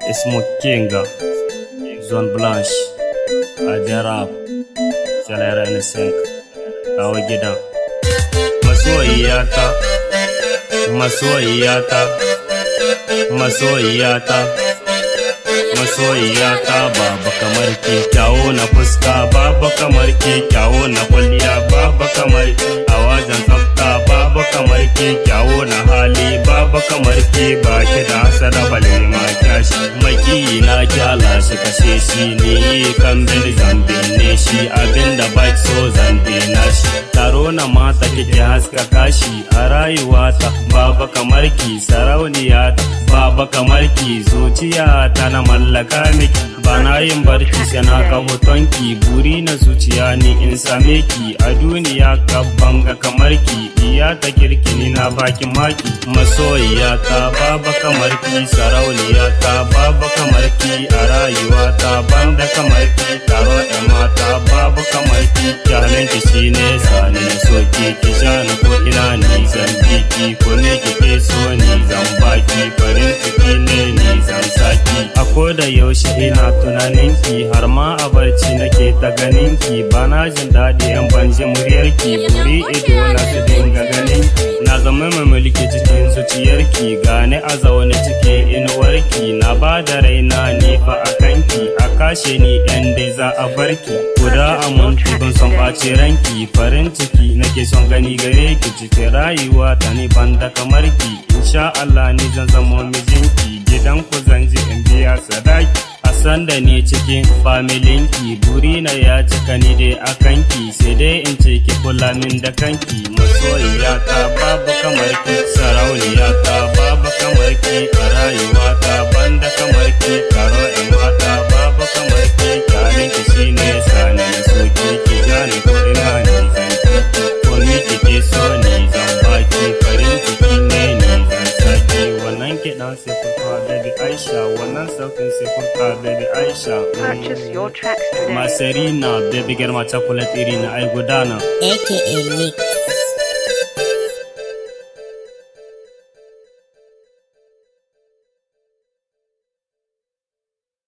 Ismu Kinga, Zone Blanche, Ajarab, Salara Nisink, kawo gidan. Masoyiyata, masoyiyata, masoyiyata, masoyiyata babu kamar ke kyawo na fuska babu kamar ke kyawo na kwalliya babu kamar ke a wajen tsafta babu kamar ke kyawo na hali babu kamar ke baki da hasada bale ma kyashi maki na kyala shi kashe shi ne kan bil zambe ne shi abinda ba so zambe na shi taro na mata kike haska kashi a rayuwata babu kamar ki sarauniya babu kamar ki zuciya ta na mallaka miki bana yin barci sai na ga hotonki buri na zuciya ni in same ki a duniya ka banga kamar ki iya ta kirki ni na baki maki masoyiya ta baba kamar ki sarauniya ta baba kamar ki a rayuwa ta banda kamar ki taro da mata babu kamar ki kyalen ki shine sani na soki ki jani ko ina ni zan biki ko ne kike so ni zan baki farin ciki ne ni zan saki a koda yaushe ina tunaninki har ma a barci nake ta ganinki bana jin daɗi yan banji muryarki buri ido na su dinga ganinki na zama mai mulki cikin zuciyarki gane a zaune cikin inuwarki na ba da raina ni fa a kanki a kashe ni yan dai za a barki guda a muntu ban son ɓaci ranki farin ciki nake son gani gare ki cikin rayuwa ta ni banda kamar ki insha Allah ni zan zama mijinki gidan ku zan ji in biya sadaki a san da ni cikin familinki burina ya cika ni dai a kanki sai dai in ce ki kula min da kanki masoyiya ta babu kamar ki sarauniya ta babu kamar ki a rayuwa ta banda kamar ki karo in mata babu kamar ki kyarin ki shine sani na soki ki jani ko ina ni zan ki ko ni kike so ni zan baki farin ciki ne ni zan saki wannan kiɗan sai kurfa baby Aisha wannan sautin sai kurfa baby Aisha Purchase your tracks today. Masarina baby girma chocolate iri na ai gudana aka Nick